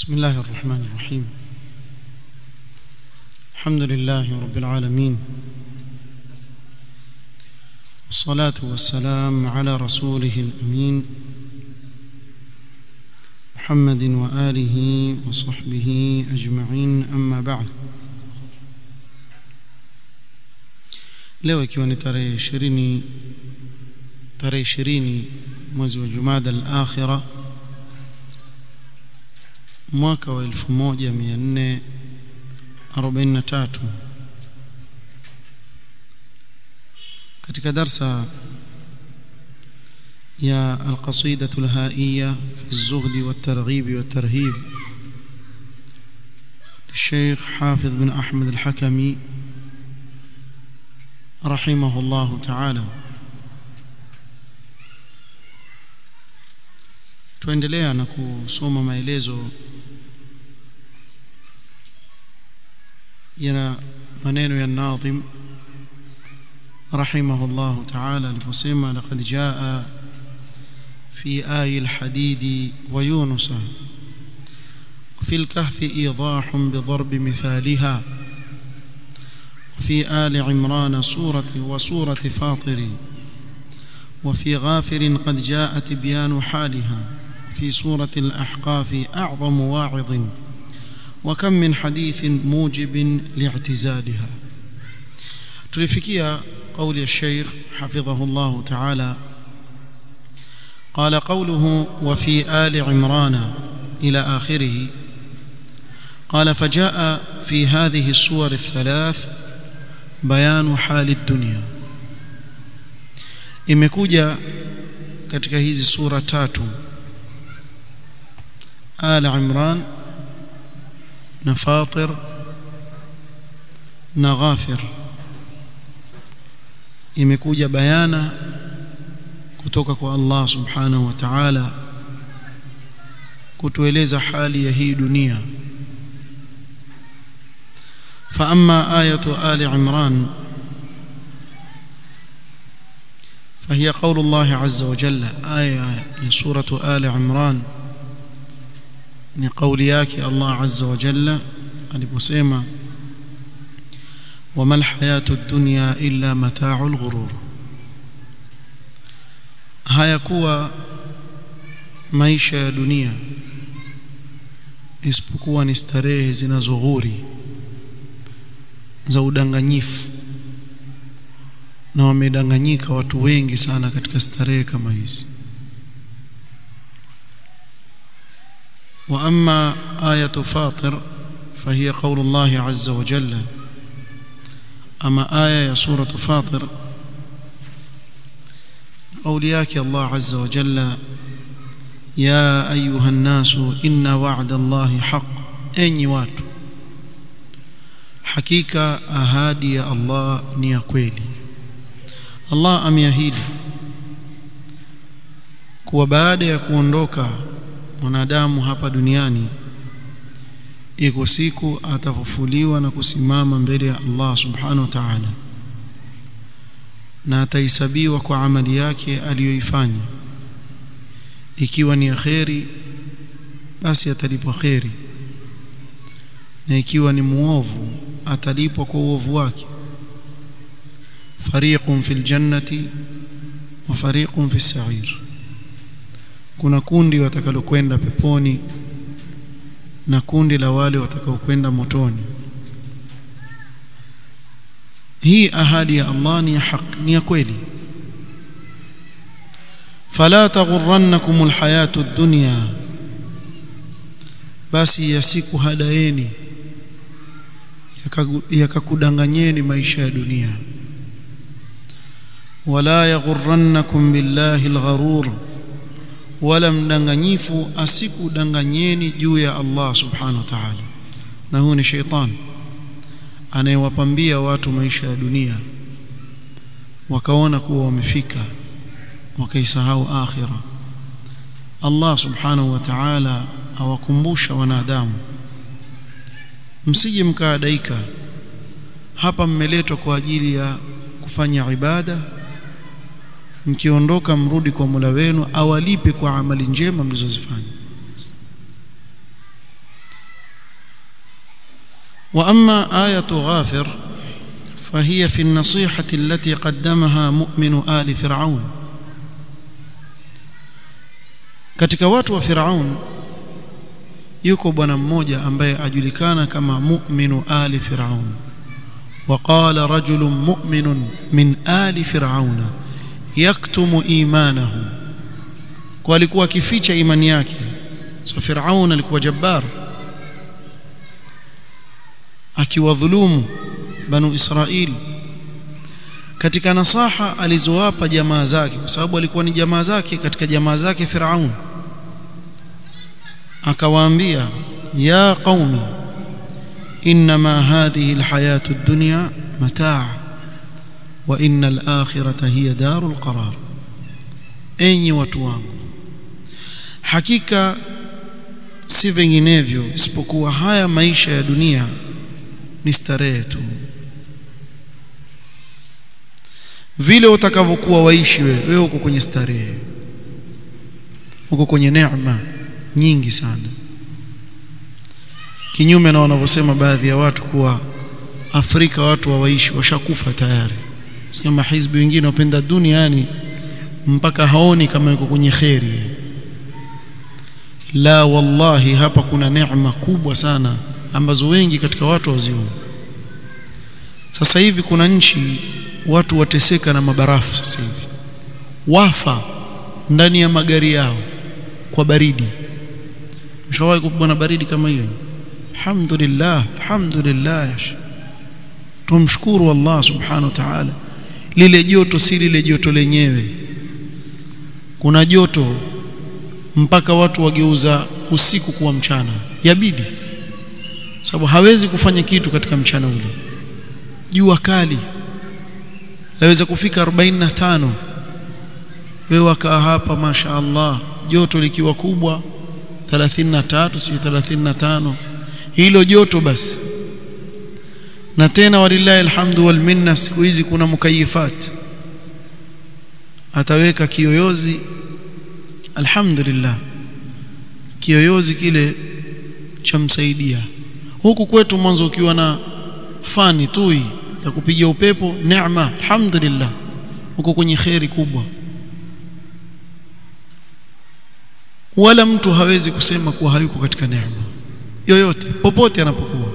بسم الله الرحمن الرحيم الحمد لله رب العالمين والصلاة والسلام على رسوله الأمين محمد وآله وصحبه أجمعين أما بعد leo ikiwa ni tarehe 20 tarehe 20 mwezi wa Jumada al-Akhira mwaka wa 1443 katika darsa ya القصيدة الهائية في الزهد والترغيب والترهيب للشيخ حافظ بن أحمد الحكمي رحمه الله تعالى tuendelea na kusoma maelezo ya maneno ya nadhim رحمه الله تعالى aliposema laqad jaa في آي الحديد ويونس وفي الكهف إيضاح بضرب مثالها وفي آل عمران سورة وسورة فاطر وفي غافر قد جاء تبيان حالها في سورة الأحقاف أعظم واعظ وكم من حديث موجب لاعتزالها تلفكيا قول الشيخ حفظه الله تعالى قال قوله وفي آل عمران إلى آخره قال فجاء في هذه الصور الثلاث بيان حال الدنيا imekuja katika hizi sura tatu آل عمران na Fatir na Ghafir imekuja bayana kutoka kwa Allah subhanahu wa ta'ala kutueleza hali ya hii dunia فأما آية آل عمران فهي قول الله عز وجل آية سورة آل عمران ni kauli yake Allah azza wa jalla aliposema wama alhayatu ad-dunya illa mata'ul ghurur hayakuwa maisha ya dunia isipokuwa ni starehe zinazoghuri za udanganyifu na wamedanganyika watu wengi sana katika starehe kama hizi واما ايه فاطر فهي قول الله عز وجل اما ايه يا سوره فاطر قول ياك الله عز وجل يا ايها الناس ان وعد الله حق اني watu hakika ahadi ya Allah ni ya kweli Allah ameahidi kuwa baada ya kuondoka mwanadamu hapa duniani iko siku atafufuliwa na kusimama mbele ya Allah subhanahu wa ta'ala na atahesabiwa kwa amali yake aliyoifanya ikiwa ni kheri basi atalipwa kheri na ikiwa ni muovu atalipwa kwa uovu wake fariqun fil jannati wa fariqun fis sa'ir kuna kundi watakalokwenda peponi na kundi la wale watakaokwenda motoni hii ahadi ya Allah ni ya haki ni ya kweli fala taghurrannakum alhayatu ad-dunya basi yasiku hadaeni yakakudanganyeni maisha ya dunia wala yaghurrannakum billahi algharur wala mdanganyifu asikudanganyeni juu ya Allah subhanahu wa ta'ala na huu ni sheitan anayewapambia watu maisha ya dunia wakaona kuwa wamefika wakaisahau akhira Allah subhanahu wa ta'ala awakumbusha wanadamu msije mkaadaika hapa mmeletwa kwa ajili ya kufanya ibada mkiondoka mrudi kwa Mola wenu awalipe kwa amali njema mlizozifanya واما ايه غافر فهي في النصيحه التي قدمها مؤمن ال فرعون katika watu wa Firaun yuko bwana mmoja ambaye ajulikana kama mu'minu ali Firaun وقال رجل مؤمن من آل فرعون يكتم إيمانه kwa alikuwa akificha imani yake so Firaun alikuwa jabbar akiwadhulumu banu Israil katika nasaha alizowapa jamaa zake kwa sababu alikuwa ni jamaa zake katika jamaa zake Firaun akawaambia ya qaumi انما هذه الحياه الدنيا متاع وان الاخره هي دار القرار enyi watu wangu hakika si vinginevyo isipokuwa haya maisha ya dunia ni starehe tu vile utakavyokuwa waishi wewe wewe uko kwenye starehe uko kwenye neema nyingi sana kinyume na wanavyosema baadhi ya watu kuwa Afrika watu hawaishi washakufa tayari kama hizbi wengine wapenda duniani mpaka haoni kama yuko kwenye kheri la wallahi hapa kuna neema kubwa sana ambazo wengi katika watu waziona sasa hivi kuna nchi watu wateseka na mabarafu sasa hivi wafa ndani ya magari yao kwa baridi mshawahi kupigwa na baridi kama hiyo alhamdulillah alhamdulillah tumshukuru Allah subhanahu wa ta'ala lile joto si lile joto lenyewe kuna joto mpaka watu wageuza usiku kuwa mchana yabidi sababu hawezi kufanya kitu katika mchana ule jua kali laweza kufika 45 wewe wakaa hapa masha Allah joto likiwa kubwa 33 sio 35 hilo joto basi na tena walillahi alhamdu wal minna siku hizi kuna mukayifat ataweka kiyoyozi alhamdulillah kiyoyozi kile chamsaidia huku kwetu mwanzo ukiwa na fani tu ya kupiga upepo neema alhamdulillah uko kwenye khairi kubwa wala mtu hawezi kusema kuwa hayuko katika neema yoyote popote anapokuwa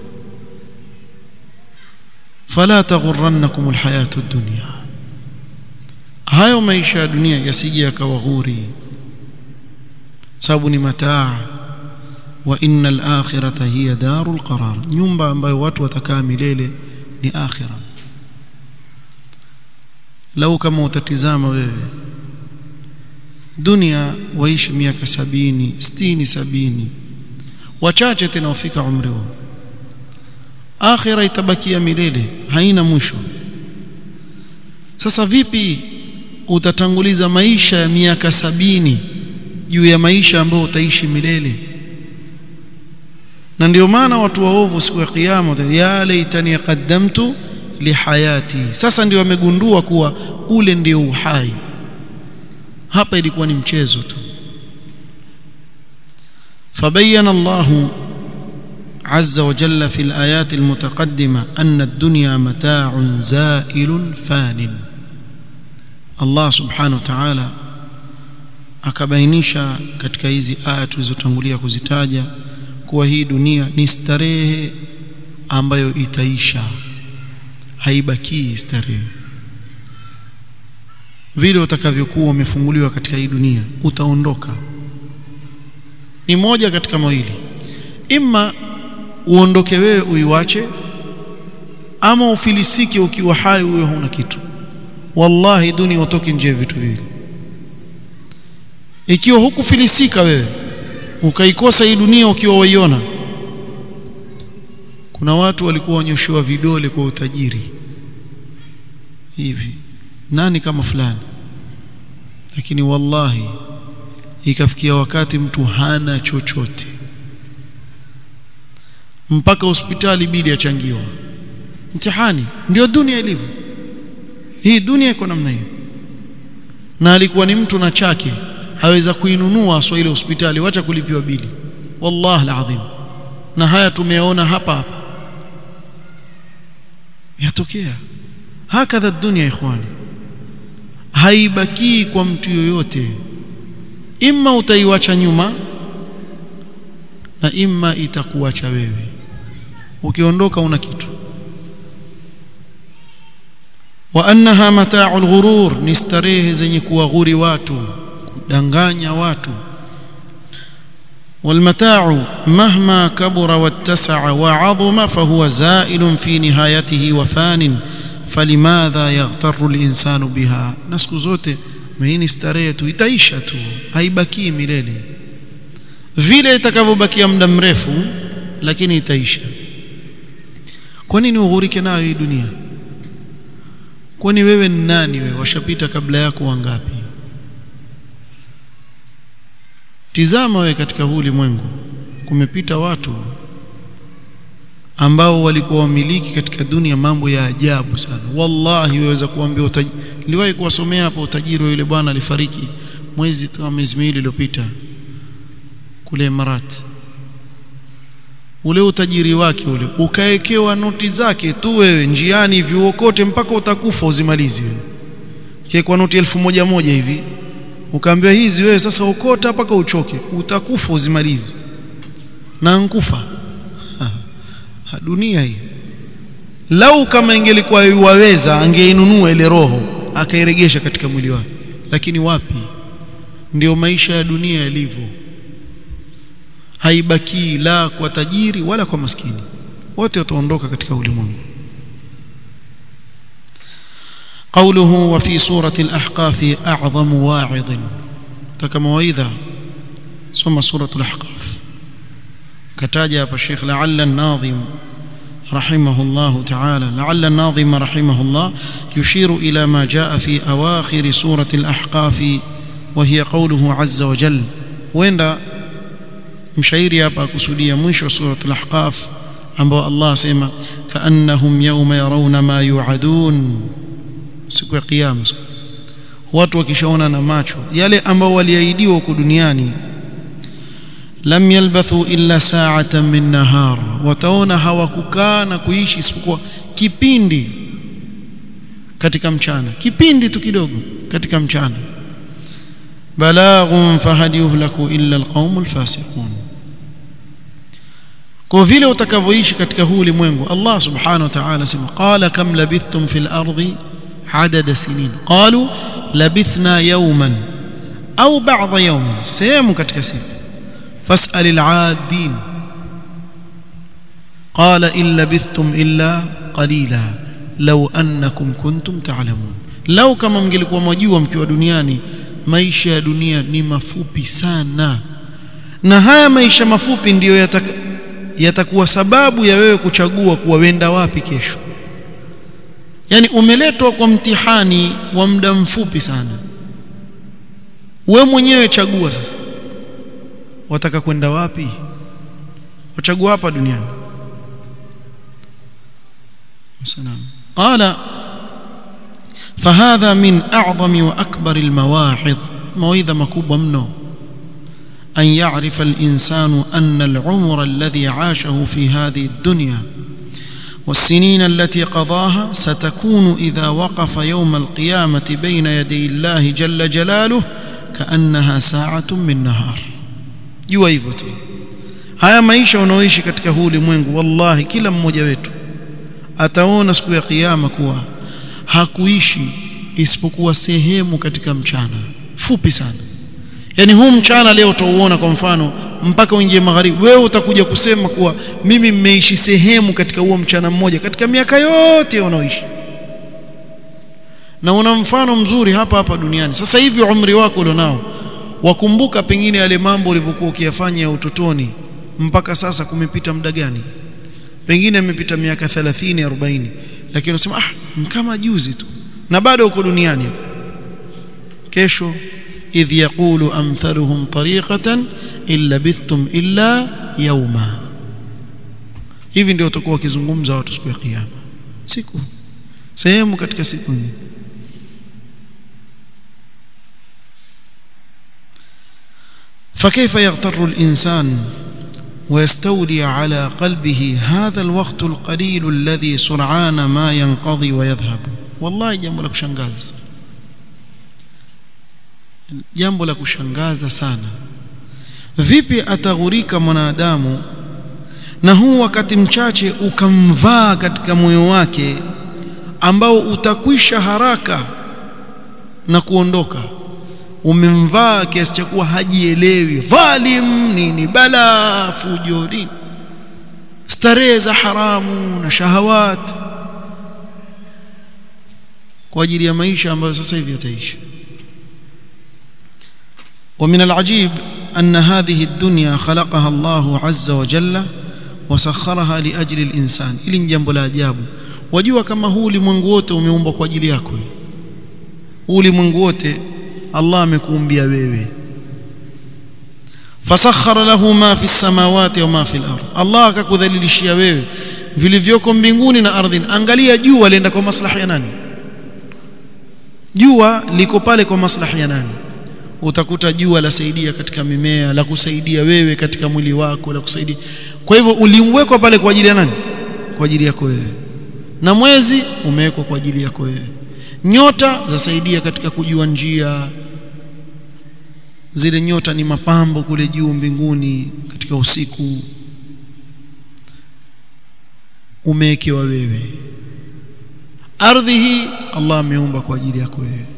fala taghurrannakum alhayatu ad-dunya hayo maisha ya dunia yasije yakawaghuri sababu ni mataa wa innal akhirata hiya darul qarar nyumba ambayo watu watakaa milele ni akhira lau kama utatizama wewe dunia waishi miaka sabini sitini sabini wachache tena wafika umri wao akhira itabakia milele haina mwisho sasa vipi utatanguliza maisha ya miaka sabini juu ya maisha ambayo utaishi milele na ndio maana watu waovu siku ya kiyama ya laitani qaddamtu lihayati sasa ndio wamegundua kuwa ule ndio uhai hapa ilikuwa ni mchezo tu فبين الله عز وجل في الآيات المتقدمة أن الدنيا متاع زائل فان الله سبحانه وتعالى akabainisha katika hizi aya tulizotangulia kuzitaja kuwa hii dunia ni starehe ambayo itaisha haibakii starehe vile utakavyokuwa umefunguliwa katika hii dunia utaondoka ni moja katika mawili imma uondoke wewe uiwache ama ufilisike ukiwa hai wewe huna kitu wallahi dunia utoke nje vitu viwili ikiwa hukufilisika wewe ukaikosa hii dunia ukiwa waiona kuna watu walikuwa wanyoshewa vidole kwa utajiri hivi nani kama fulani lakini wallahi ikafikia wakati mtu hana chochote mpaka hospitali bidi achangiwa mtihani ndio dunia ilivyo hii dunia iko namna hiyo na alikuwa ni mtu na chake haweza kuinunua aswa ile hospitali wacha kulipiwa bili wallahi alazim na haya tumeona hapa hapa yatokea hakadha dunia ikhwani haibakii kwa mtu yoyote imma utaiwacha nyuma na imma itakuacha wewe ukiondoka una kitu wa annaha mata'ul ghurur ni starehe zenye kuwaghuri watu kudanganya watu والمتاع مهما كبر واتسع وعظم فهو زائل في نهايته وفان فلماذا يغتر الإنسان بها نسكو zote mimi starehe tu itaisha tu haibaki milele vile itakavyobakia muda mrefu lakini itaisha kwa nini ughurike nayo hii dunia kwani wewe ni nani wewe washapita kabla yako wangapi tizama wewe katika huu ulimwengu kumepita watu ambao walikuwa wamiliki katika dunia mambo ya ajabu sana wallahi waweza kuambia utaj... niliwahi kuwasomea hapo utajiri wa yule bwana alifariki mwezi kama miezi miwili iliyopita kule Emarat ule utajiri wake ule ukaekewa noti zake tu wewe njiani hivi uokote mpaka utakufa uzimalizi wewe kwa noti elfu moja moja hivi ukaambiwa hizi wewe sasa okota mpaka uchoke utakufa uzimalizi na nkufa dunia hii lau kama ingelikuwa waweza angeinunua ile roho akairegesha katika mwili wake lakini wapi ndio maisha ya dunia yalivyo haibaki la kwa tajiri wala kwa maskini wote wataondoka katika ulimwengu قوله وفي سورة الأحقاف أعظم واعظ تكمويذا ثم سورة الأحقاف كتاجا الشيخ لعل الناظم رحمه الله تعالى لعل الناظم رحمه الله يشير إلى ما جاء في أواخر سورة الأحقاف وهي قوله عز وجل وين مشايري hapa kusudia mwisho wa sura al-ahqaf ambao Allah asema kaannahum yawma yarawna ma yu'adun siku ya kiyama watu wakishaona na macho yale ambao waliahidiwa huko duniani lam yalbathu illa sa'atan min nahar wataona hawakukaa na kuishi isipokuwa kipindi katika mchana kipindi tu kidogo katika mchana balaghun fahad yuhlaku illa alqaumul fasiqun kwa vile utakavyoishi katika huu ulimwengu Allah subhanahu wa ta'ala sema qala kam labithtum fil ardi adada sinin qalu labithna yawman au ba'dha yawmin sehemu katika siku fas'al al'adin qala in labithtum illa qalila law annakum kuntum ta'lamun law kama mngelikuwa mwajua mkiwa duniani maisha ya dunia ni mafupi sana na haya maisha mafupi ndiyo yataka yatakuwa sababu ya wewe kuchagua kuwa wenda wapi kesho yani umeletwa kwa mtihani wa muda mfupi sana we mwenyewe chagua sasa wataka kwenda wapi wachagua hapa duniani salam qala فهذا من أعظم وأكبر المواعظ موعظة مكوبة منه أن يعرف الإنسان أن العمر الذي عاشه في هذه الدنيا والسنين التي قضاها ستكون إذا وقف يوم القيامة بين يدي الله جل جلاله كأنها ساعة من نهار jua hivyo tu haya maisha unaoishi katika huu ulimwengu wallahi kila mmoja wetu ataona siku ya kiyama kuwa hakuishi isipokuwa sehemu katika mchana fupi sana yani huu mchana leo utauona kwa mfano mpaka uingie magharibi wewe utakuja kusema kuwa mimi mmeishi sehemu katika huo mchana mmoja katika miaka yote unaoishi na una mfano mzuri hapa hapa duniani sasa hivi umri wako ulionao wakumbuka pengine yale mambo ulivyokuwa ukiyafanya ya utotoni mpaka sasa kumepita muda gani pengine imepita miaka 30 40 lakini unasema ah kama juzi tu na bado uko duniani kesho idh yaqulu amthaluhum tariqatan illa bithtum illa yawma hivi ndio utakuwa wakizungumza watu siku ya kiyama siku sehemu katika siku hii فكيف يغتر الإنسان ويستولي على قلبه هذا الوقت القليل الذي سرعان ما ينقضي ويذهب والله jambo la kushangaza jambo la kushangaza sana vipi ataghurika mwanadamu na huu wakati mchache ukamvaa katika moyo wake ambao utakwisha haraka na kuondoka umemvaa kiasi cha kuwa hajielewi dhalim nini bala fujo nini starehe za haramu na shahawat kwa ajili ya maisha ambayo sasa hivi yataishi ومن العجيب أن هذه الدنيا خلقها الله عز وجل وسخرها لأجل الإنسان إلي jambo la ajabu wajua kama huu ulimwengu wote umeumbwa kwa ajili yako huu ulimwengu wote Allah amekuumbia wewe fasakhara lahu ma fi samawati wa ma fi al-ard Allah akakudhalilishia wewe vilivyoko mbinguni na ardhini angalia jua lienda kwa maslahi ya nani jua liko pale kwa maslahi ya nani utakuta jua lasaidia katika mimea la kusaidia wewe katika mwili wako la kusaidia kwa hivyo uliwekwa pale kwa ajili ya nani kwa ajili yako wewe na mwezi umewekwa kwa ajili yako wewe nyota zasaidia katika kujua njia zile nyota ni mapambo kule juu mbinguni katika usiku umewekewa wewe ardhi hii Allah ameumba kwa ajili yako wewe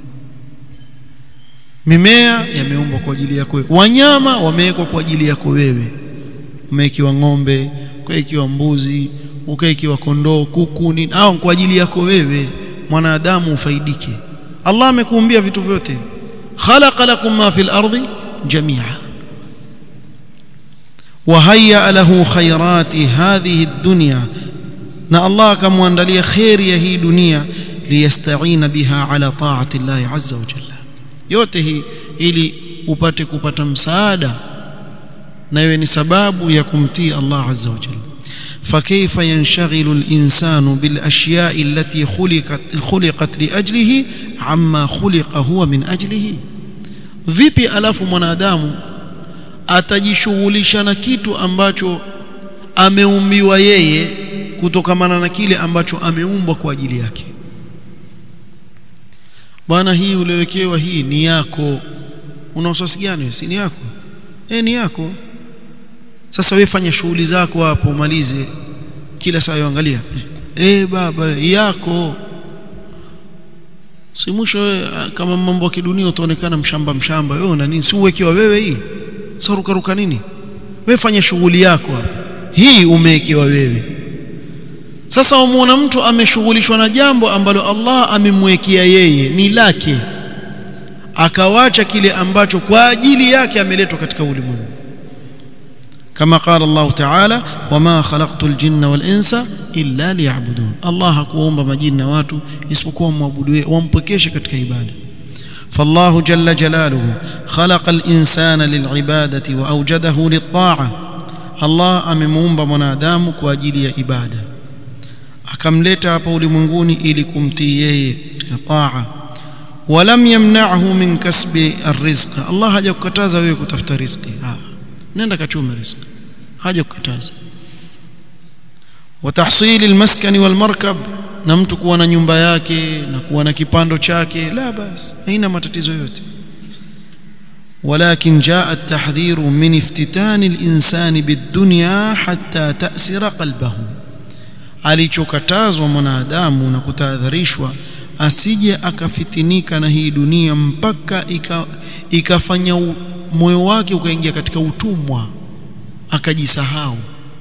mimea yameumbwa kwa ajili yako wewe wanyama wamewekwa kwa ajili yako wewe umewekewa ng'ombe ukawekewa mbuzi ukawekewa kondoo kuku nini au kwa ajili yako wewe mwanadamu ufaidike Allah amekuumbia vitu vyote khalaqa lakum ma fil ardi jami'a wa hayya lahu khairati hadhihi ad-dunya na Allah akamwandalia khairi ya hii dunia liyasta'ina biha ala ta'ati Allah azza wa jalla yote hii ili upate kupata msaada na iwe ni sababu ya kumtii Allah azza wa jalla فكيف ينشغل الإنسان بالأشياء التي خلقت, خلقت لأجله عما خلق هو من أجله vipi alafu mwanadamu atajishughulisha na kitu ambacho ameumbiwa yeye kutokamana na kile ambacho ameumbwa kwa ajili yake bwana hii uliowekewa hii ni yako una usasi gani si ni yako eh ni yako sasa wewe fanya shughuli zako hapo umalize kila saa yoangalia eh baba yako si mwisho kama mambo ya kidunia utaonekana mshamba mshamba wewe una nini si uwekewa wewe hii sasa ruka ruka nini wewe fanya shughuli yako hapo hii umewekewa wewe sasa umuona mtu ameshughulishwa na jambo ambalo Allah amemwekea yeye ni lake akawacha kile ambacho kwa ajili yake ameletwa katika ulimwengu كما قال الله تعالى وما خلقت الجن والانس الا ليعبدون الله hakuumba majini na watu isipokuwa muabudu wampokeshe katika ibada فالله جل جلاله خلق الانسان للعباده واوجده للطاعه الله amemuumba mwanadamu kwa ajili ya ibada akamleta hapa ulimwenguni ili kumtii yeye katika taa ولم يمنعه من كسب الرزق الله hajakukataza wewe kutafuta riziki ah nenda kachume riziki haja kukataza watahsil almaskan walmarkab na mtu kuwa na nyumba yake na kuwa na kipando chake la bas haina matatizo yote ولكن جاء التحذير من افتتان الإنسان بالدنيا حتى تأسر قلبه alichokatazwa mwanadamu na kutahadharishwa asije akafitinika na hii dunia mpaka ikafanya ika moyo wake ukaingia katika utumwa akajisahau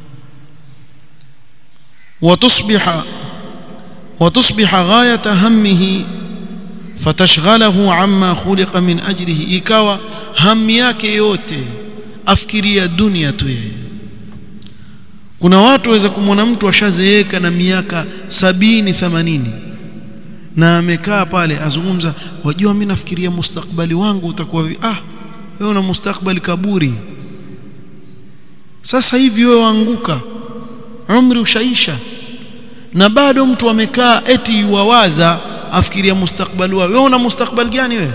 watusbiha watusbiha ghayata hammihi fatashghalahu amma khuliqa min ajlihi ikawa hamu yake yote afikiria dunia tu yeye kuna watu waweza kumwona mtu ashazeeka na miaka sabini themanini na amekaa pale azungumza wajua mimi nafikiria mustakbali wangu utakuwa ah wewe una mustakbali kaburi sasa hivi wewe waanguka umri ushaisha na bado mtu amekaa eti yuwawaza afikiria mustakbali wao wewe una mustakbali gani wewe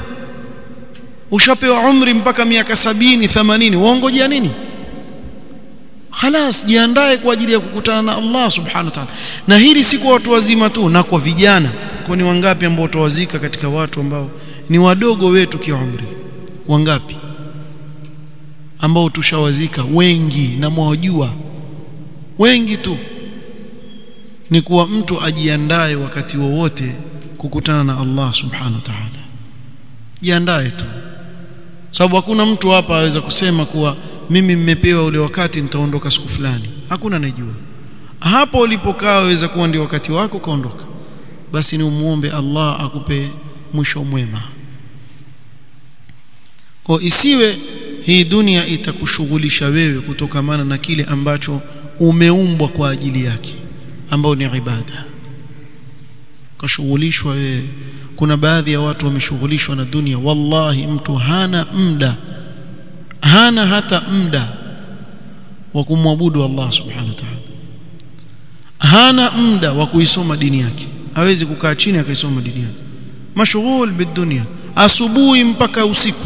ushapewa umri mpaka miaka sabini themanini waongojea nini khalas jiandae kwa ajili ya kukutana na Allah subhanahu wa ta'ala na hili si kwa watu wazima tu na kwa vijana kwa ni wangapi ambao utawazika katika watu ambao ni wadogo wetu kiumri wangapi ambao tushawazika wengi na mwajua wengi tu ni kuwa mtu ajiandae wakati wowote kukutana na Allah subhanahu wa ta'ala jiandae tu sababu hakuna mtu hapa aweza kusema kuwa mimi mmepewa ule wakati nitaondoka siku fulani hakuna anayejua hapo ulipokaa waweza kuwa ndio wakati wako kaondoka basi ni umuombe Allah akupe mwisho mwema kwa isiwe hii dunia itakushughulisha wewe kutokamana na kile ambacho umeumbwa kwa ajili yake ambao ni ibada kashughulishwa wewe kuna baadhi ya watu wameshughulishwa na dunia wallahi mtu hana muda hana hata muda wa kumwabudu Allah subhanahu wa ta'ala hana muda wa kuisoma dini yake hawezi kukaa chini akaisoma dini yake mashghul bidunia asubuhi mpaka usiku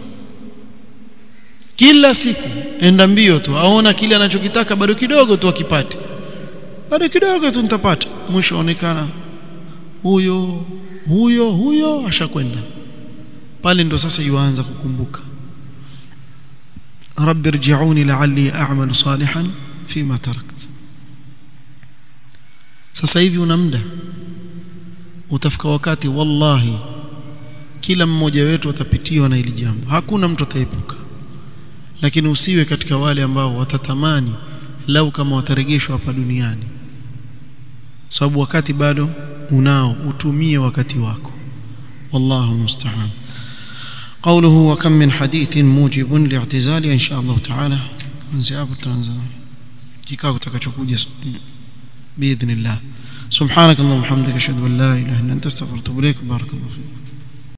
kila siku enda mbio tu aona kile anachokitaka bado kidogo tu akipate bado kidogo tu nitapata mwisho aonekana huyo huyo huyo ashakwenda pale ndo sasa yuanza kukumbuka rabbi irji'uni la'alli a'malu salihan fima tarakt sasa hivi una muda utafika wakati wallahi kila mmoja wetu atapitiwa na hili jambo hakuna mtu ataepuka lakini usiwe katika wale ambao watatamani lau kama watarejeshwa hapa duniani sababu wakati bado unao utumie wakati wako wallahu musta'an قوله وكم من حديث موجب لاعتزال ان شاء الله تعالى ننزل hapo tutaanza kikao kitakachokuja باذن الله سبحانك اللهم وبحمدك اشهد ان لا اله الا انت استغفرك واتوب اليك بارك الله فيك